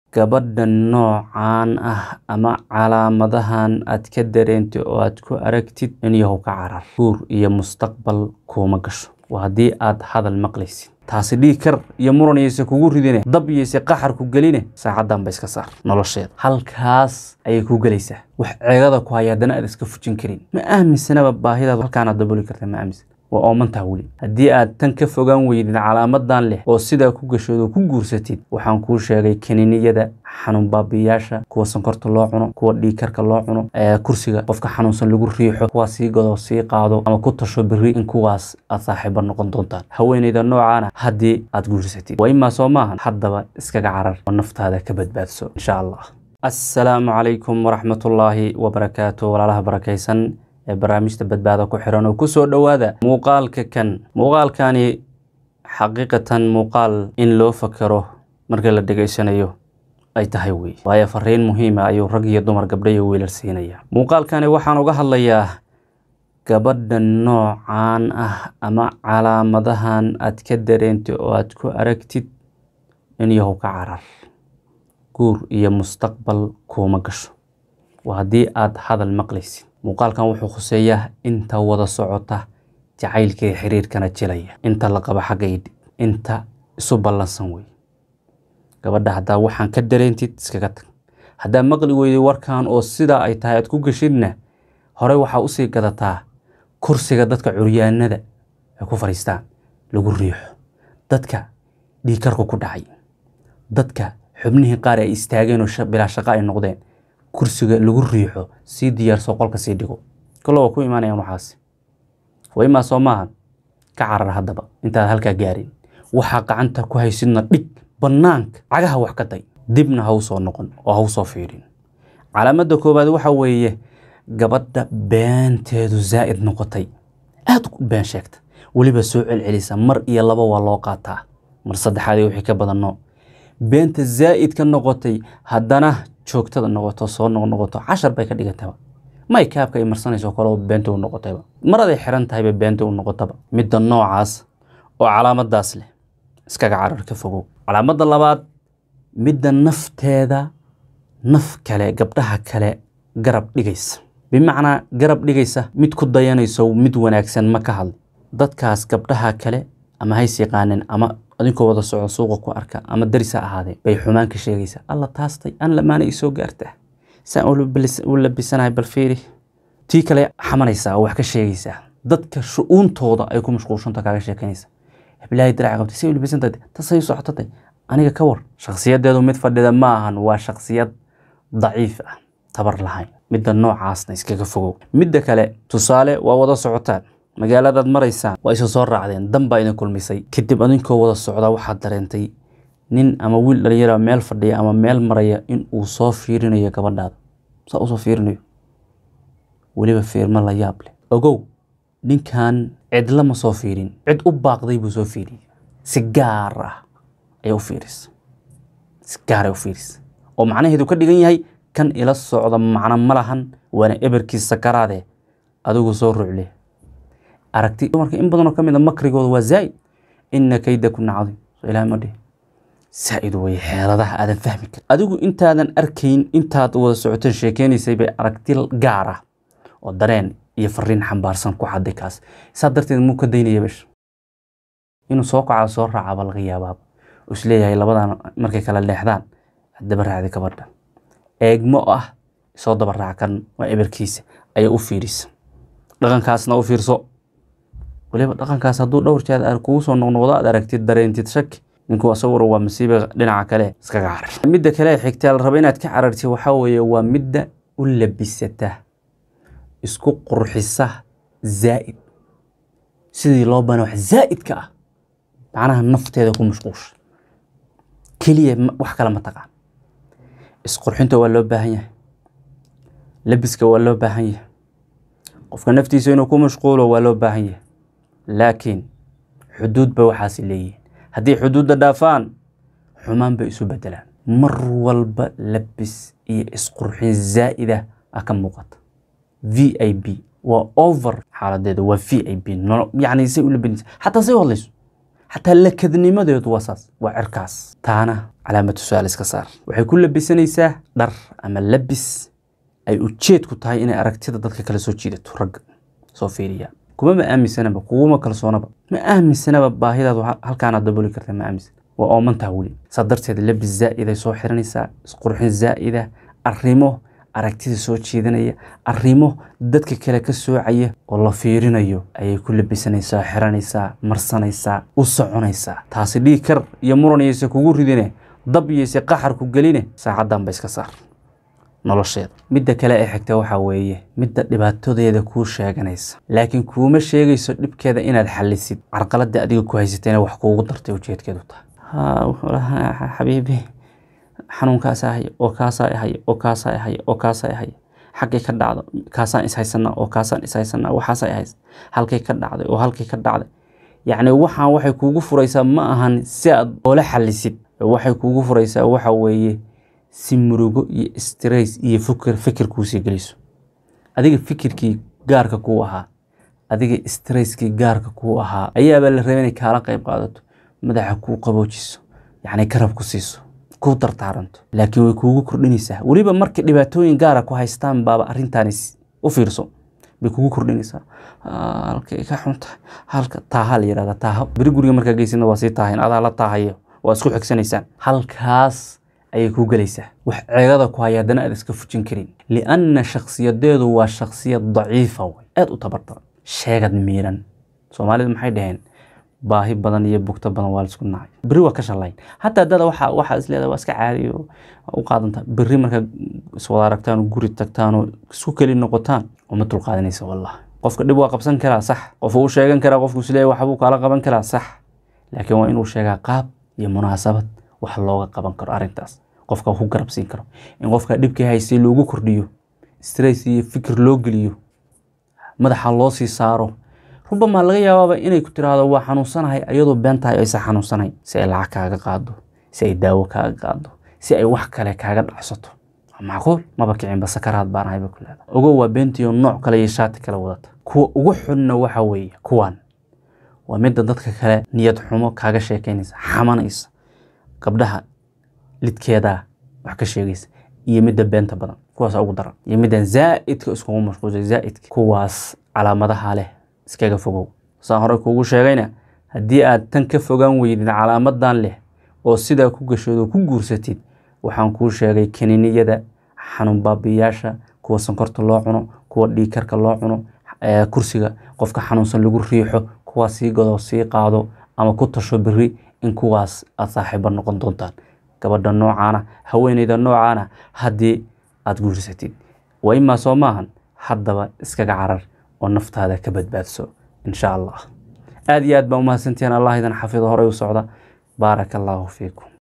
gabadha noocaan ah ama calaamadahan aad ka dareentay oo aad ku aragtid in yahow ka carar guur iyo mustaqbal kuuma gasho waa haddii aad hadal maqlaysid taasi dhiig kar iyo muran yayse kugu ridine dab yayse qaxar ku geline saacaddan ba iska saar nolosheeda halkaas ayay ku gelaysaa wax ceegada ku haya haddana aad iska fujin karin ma aaminsanaba baahidaad halkaanaad daboli karta ma aaminsan waa oomantaha weli haddii aad tan ka fogaan weydid calaamadan leh oo sidaa ku gashood oo ku guursatid waxaan kuu sheegay kaniiniyada xanuun baabiyaasha kuwa sonkorta loo cuno kuwa dhiigkarka loo cuno kursiga qofka xanuunsan lagu riixo kuwaa sii gado sii qaado ama ku tasho beri in kuwaas aad saaxiiba noqon doontaan haweeneyda noocaana haddii aad guursatid waa imaa soo maahan haddaba iskaga carar oo naftaada ka badbaadso insha allah assalaamu calaykum waraxmatullaahi wabarakaatu walaalaha barakaysan ee barnaamijta badbaada ku xiran oo kusoo dhowaada muuqaalka kan muuqaalkani xaqiiqatan muuqaal in loo fakero marka la dhegaysanayo ay tahay wey waayo fariin muhiima ayuu rag iyo dumar gabdho iyo wiilal siinaya muuqaalkani waxaan uga hadlayaa gabadha noocaan ah ama calaamadahan aad ka dareentay oo aad ku aragtid in yahow ka carar guur iyo mustaqbal kuuma gasho waa haddii aad hadal maqlaysid muuqaalkan wuxuu khuseeyaa inta wada socota jacaylkii xiriirkana jilaya inta la qaba xagga idhib inta isu ballansan wey gabadha haddaa waxaan ka dareentid iskaga tag haddaa maqli weyday warkan oo sidaa ay tahay aad ku geshidna horey waxaa usii gadataa kursiga dadka curyaanada ay ku fadhiistaan lagu riixo dadka dhiikarku ku dhacay dadka xubnihii qaar ay istaageen oo bilaa shaqo ay noqdeen kursiga lagu riixo sii diyaarso qolka sii dhigo kalo waa ku imaanayaan waxaas waa imaa soo maahan ka carar haddaba intaad halkaa gaarin waxaa gacanta ku haysidna dhig bannaanka cagaha wax ka day dibna ha u soo noqon oo ha u soo fiirin calaamadda koowaad waxa weeye gabadha beenteedu zaa'id noqotay aad u been sheegta weliba soo celcelisa mar iyo laba waa loo qaataa mar saddexaad iyo wixii ka badanno beenta zaa'id ka noqotay haddana joogtada noqoto soo noqnoqoto cashar bay ka dhigantaba may kaabka ay marsanayso kale beenta u noqotayba maraday xiran tahayba beenta u noqotaba midda noocaas oo calaamadaas leh iskaga carar ka fogow calaamadda labaad midda nafteeda naf kale gabdhaha kale garab dhigaysa bimacnaa garab dhigaysa mid ku dayanayso mid wanaagsan ma ka hadli dadkaas gabdhaha kale ama hays yaqaanin ama adinkoo wada socdo suuqa ku arka ama daris ha ahaadee bay xumaan ka sheegaysaa alla taastay an lamaana i soo gaartaa saan u labisanahay bal fiiri tii kale xamanaysaa oo wax ka sheegaysaa dadka shu-uuntooda ay ku mashquulshanta kaaga sheekanaysa heblaahi dirac qabtay say u labisantay tasay socotatay aniga ka war shakhsiyadeedu mid fadhida ma ahan waa shakhsiyad daciif ah tabar lahayn midda noocaasna iskaga fogow midda kale tusaale waa wada socotaan magaaladaad maraysaan waa isa soo raacdeen dan baa idin kulmisay kadib adinkoo wada socdaa waxaad dareentay nin ama wiil dhalinyara meel fadhiya ama meel maraya in uu soo fiirinayo gabadhaada saa usoo fiirinayo weliba fiirmo la yaab leh ogow ninkan cidla ma soo fiirin cid u baaqday buu soo fiiriyey si gaar ah ayaa u fiirisa si gaar ay u fiirisa oo macnaheedu ka dhigan yahay kan ila socda macno ma lahan waana eberkiis sakaraade adigu soo rucle aragti dumarka in badanoo ka mid a makrigooda waa zaa'id ina kaydakunna cadiim soo ilahay ma dhihi zaa'id wey xeeladaha aadan fahmi karin adigu intaadan arkayn intaad wada socoteen sheekeynaysay bay aragti gaar ah oo dareen iyo fariin xambaarsan ku xaday kaas saa darteed muu ka daynaya besh inuu soo kacaa soo raacaba laga yaabaaba oo isleeyahay labadan markay kala leexdaan daba raacday gabadha eegmo ah soo daba raac kan waa eberkiisa ayaa u fiirisa dhaqankaasna u fiirso waliba dhaqankaas hadduu dhowr jeed kugu soo noqnoqdo aad aragtid dareentid shaki ninku asaguna waa masiiba dhinaca kale iskaga carar midda kale xigtaa la raba inaad ka carartid waxaa weeye waa midda u labisata isku qurxisa zaa'id sidii loo bana wax zaa'idka ah macnaha nafteeda ku mashquusha keliya wax kale ma taqaan isqurxinta waa loo baahan yahay labiska waa loo baahan yahay qofka naftiisa inuu ku mashquulo waa loo baahan yahay laakiin xuduud ba waxaasi leeyihiin haddii xuduudda dhaafaan xumaan bay isu bedelaan mar walba labis iyo isqurxin zaa'ida ah ka muuqata v i b waa over xaaladeeda waa v i b yacni say u labinaysa xataa say u hadlayso xataa lakadnimadeedu waa saas waa cirkaas taana calaamatu su-aal iska saar waxay ku labisanaysaa dhar ama labis ay ujeedku tahay inay aragtida dadka kala soo jiidato ragga soo fiiriya kuma ma aaminsanaba kuguma kalsoonaba ma aaminsanaba baahidaadu halkaanaad daboli karta ma aaminsan waa oomantaha weli saa darteed labis zaa'iday soo xiranaysaa isqurxin zaa'ida arrimo aragtida soo jeedinaya arrimo dadka kale ka soocaya oo la fiirinayo ayay ku labisanaysaa xiranaysaa marsanaysaa u soconaysaa taasi dhiig kar iyo muran iyayse kugu ridine dab iyayse qaxar ku geline saacaddan ba iska saar nolosheeda midda kale ee xigta waxaa weeye midda dhibaatadeeda kuu sheeganaysa laakiin kuuma sheegayso dhibkeeda inaad xalisid carqaladda adiga ku haysatayna wax kuugu dartay ujeedkeedu tahay xabiibi xanuunkaasaa haya oo kaasaa haya oo kaasaa haya oo kaasaa haya xaggay ka dhacdo kaasaan ishaysanaa oo kaasaan ishaysanaa waxaasaa hays halkay ka dhacday oo halkay ka dhacday yacni waxaan waxay kuugu furaysaa ma ahan si aad oola xalisid waxay kuugu furaysaa waxa weeye si murugo iyo stress iyo fikir fikir kuusii geliso adiga fikirkii gaarka kuu ahaa adiga stresskii gaarka kuu ahaa ayaabaa la rabay inay kaala qayb qaadato madaxa kuu qaboojiso yacni garab ku siiso ku dartaaranto laakiin way kuugu kordhinaysaa weliba markay dhibaatooyin gaara ku haystaan baaba arrintaani u fiirso bay kugu kordhinaysaa halkay ka xunta halka taaha la yihahda taaha beri guriga markaa geysidna waa sii taahayn adaa la taahayo waa isku xigsanaysaan halkaas ayay ku gelaysaa wax ceegada ku haya haddana aad iska fujin karin lianna shakhsiyadeedu waa shakhsiyad daciifa wey aada u tabardaran sheegad miiran soomaalidu maxay dhaheen baahi badan iyo bugto badan waa laisku nacay berri waa ka shalayn hataa dada waxa waxaa isleedahay waa iska caadi oo u qaadanta berri markaa iswada aragtaan oo guri tagtaan oo isku keli noqotaan uma dulqaadanaysa wallah qofka dhib waa qabsan karaa sax qof uu sheegan karaa qofku isleeyahay waxbuu kaala qaban karaa sax laakiin waa inuu sheegaa qaab iyo munaasabad wax looga qaban karo arrintaas qofka ku garabsiin karo in qofka dhibkii haystay loogu kordhiyo stress iyo fikir loo geliyo madaxa loo sii saaro rubamaa laga yaabaaba inay ku tiraahdo waa xanuunsanahay ayadoo been tahay aysan xanuunsanayn si ay lacag kaaga qaado si ay daawo kaaga qaado si ay wax kale kaaga dhacsato macquul maba kicinba sakaraad baan ahayba ku leeda ogow waa beentiyo nooc kale iyo shaati kale wadata kuwa ugu xunna waxa weeye kuwan waa midda dadka kale niyad xumo kaaga sheekeynaysa xamanaysa gabdhaha lidkeedaa wax ka sheegaysa iyo midda beenta badan kuwaas ugu daran iyo middan zaa'idka iskugu mashquulsay zaa'idka kuwaas calaamadaha leh iskaga fogow saan horey kuugu sheegayna haddii aad tan ka fogaan weydid calaamadan leh oo sidaa ku gashood oo ku guursatid waxaan kuu sheegay kaniiniyada xanuun baabiyaasha kuwa sonkorta loo cuno kuwa dhiigkarka loo cuno kursiga qofka xanuunsan lagu riixo kuwaa sii gado sii qaado ama ku tasho beri in kuwaas aad saaxiiba noqon doontaan gabadha noocaana haweeneyda noocaana haddii aad guursatid waa imaa soo maahan haddaba iskaga carar oo naftaada ka badbaadso insha allah aada iyo aad baa umahadsantihiin allah idan xafido horey u socda baaraka allaahu fiikum